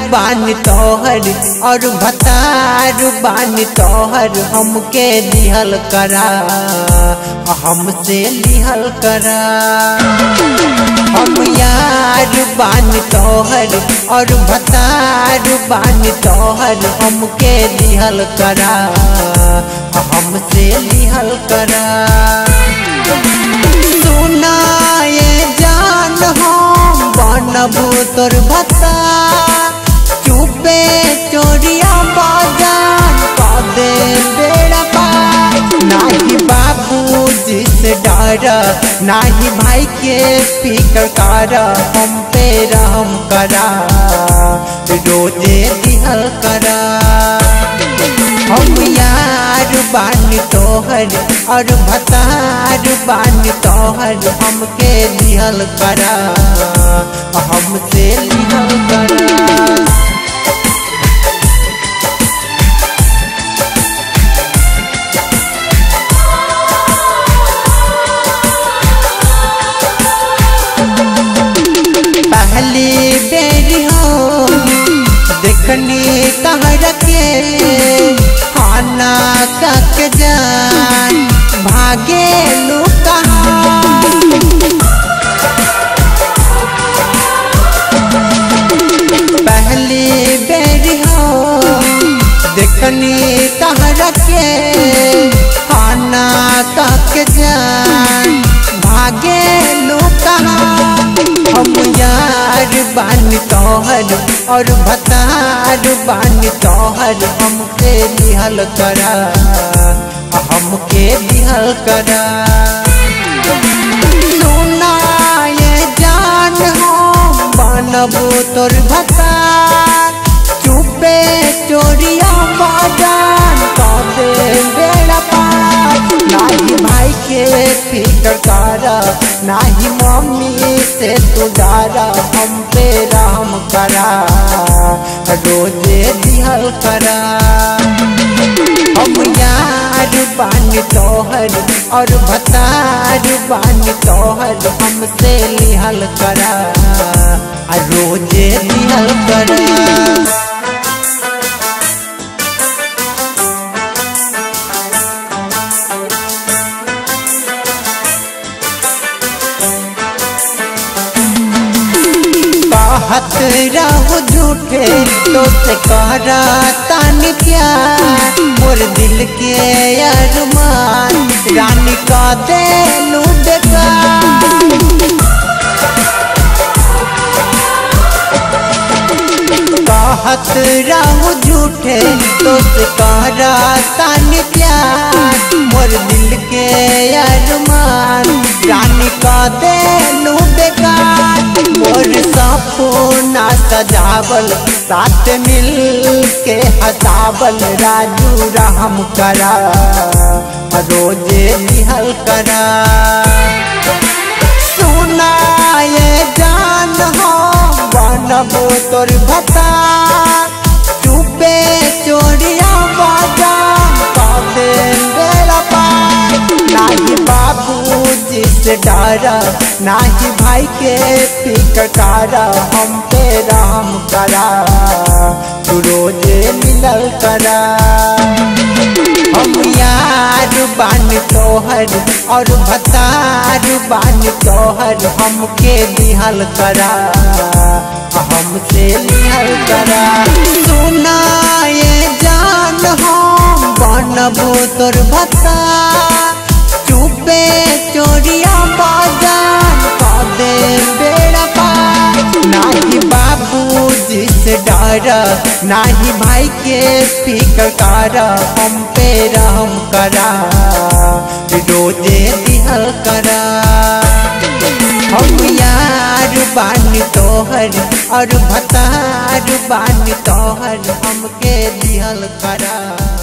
बानी तोहर और भतार बानी तोहर हमके लिहल करा हमसे लिहल करा हम यार बानी तोहर और भतार बानी तोहर हमके लिहल करा हमसे लिहल करा सुना ये जान हम बनबू तोर भता चुपे चोरिया बाजान कदे बेड़ा पार नाही बाबू जिस डर नाही भाई के फिकर कर हम पे रहम करा रोजे दिहल करा हम यार बानी तोहर और भतार बानी तोहर हमके लिहल करा हमसे लिहल करा पहली बेरी हो देखनी कहर के खाना कक जान भागे लू पहली बेरी हो देखनी कहर के खाना कक जान भागे लू हम यार बानी तोहर और भतार बानी तोहर हमके लिहल करा हमके लिहल करा सुना ये जान हो बनबू तोर भतार चुपे चोरिया बाजान कदे बेड़ा पार नाही भाई के फिकर करा नाही मम्मी से तू डारा हम पे राम करा रोजे दिहल करा हम यार बानी तोहर और भतार बानी तोहर हमसे लिहल करा रोजे दिहल करा कहत रहो झूठे तो से कहरा तानी प्यार मोर दिल के अरमान रानी का दे लू बेकार कहत रहो झूठे तो से कहरा तानी प्यार मोर दिल के अरमान रानी का दे लू बेकार मोर सपना सजावल साथ मिल के हसावल राजू रहम करा रोजे निहल करा सुना ये जान हो बनबो तोर भता चुपे चोरिया बाजान कदे बेड़ा पार नाही बाबू जिस डारा नाही भाई के फिकर करा हम पे राम करा तू रोजे मिलल करा हम यार बानी तोहर और भतार बानी तोहर हमके लिहल करा हमसे लिहल करा सुना ये जान हम बनबू तोर भता चुपे चोरिया बाजान कदे बेड़ा पार नाही बाबू जिस डर नाही भाई के फिकर कर हम पे रहम करा रोजे दिहल करा हम यार बानी तोहर और भतार बानी तोहर हमके दिहल करा